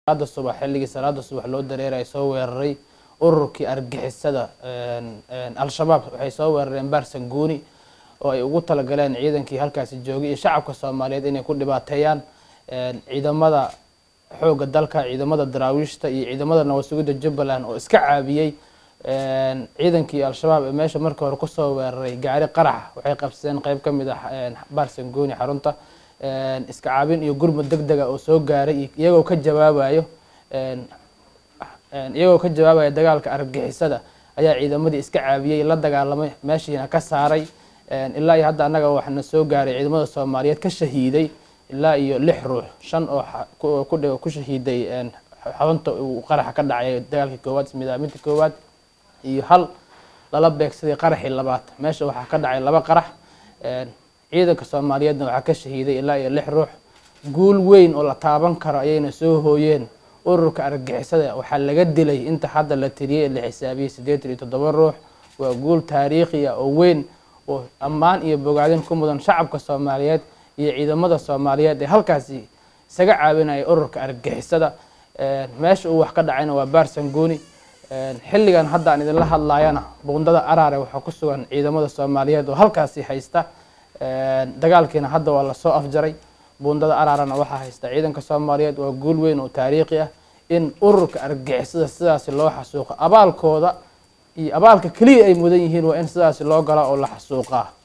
salaada subax xilligii salaada subax loo dareeray soo weeraray ururkii argixisada al-shabaab waxay soo weerareen baarsanguuni oo ay ugu talagaleen ciidankii halkaasi joogay iyo shacabka soomaaliyeed inay ku dhibaateeyaan ciidamada xoogga dalka ciidamada daraawiishta iyo ciidamada nabad sugidda jubbaland oo iska caabiyey ciidankii al-shabaab ee meesha markii hore kusoo weeraray gaari qarax waxay qabsadeen qeyb ka mid ah baarsanguuni xarunta iska caabin iyo gurmud deg dega oo soo gaaray iyagoo ka jawaabayo iyagoo ka jawaabaya dagaalka argixisada ayaa ciidamadii iska caabiyey la dagaalamay meeshiina ka saaray ilaa iyo hadda annaga waxaana soo gaaray ciidamada soomaaliyeed ka shahiiday ilaa iyo lix ruux shan oo ku shahiiday xarunta uu qaraxa ka dhacay dagaalkii koowaad midaaminta koowaad iyo hal lala beegsaday qaraxii labaad meesha waxaa ka dhacay laba qarax ciidanka soomaaliyeedna waxaa ka shahiiday ilaa iyo lix ruux guul weyn oo la taaban karo ayayna soo hooyeen ururka argixisada waxaa laga dilay inta hadda la tiriyey la xisaabiyey siddeetan iyo toddoba ruux waa guul taariikhi ah oo weyn oo ammaan iyo bogaadin ku mudan shacabka soomaaliyeed iyo ciidamada soomaaliyeed ee halkaasi isaga caawinaya ururka argixisada meesha uu wax ka dhacayna waa baarsanguuni xilligan hadda aan idinla hadlaayana buundada araare waxaa ku sugan ciidamada soomaaliyeed oo halkaasi haysta dagaalkiina hadda waa lasoo afjaray buundada araarana waxaa haysta ciidanka soomaaliyeed waa guul weyn oo taariikhi ah in ururka argixisada sidaasi loo xasuuqo abaalkooda iyo abaalka keliya ay mudan yihiin waa in sidaasi loo gala oo la xasuuqaa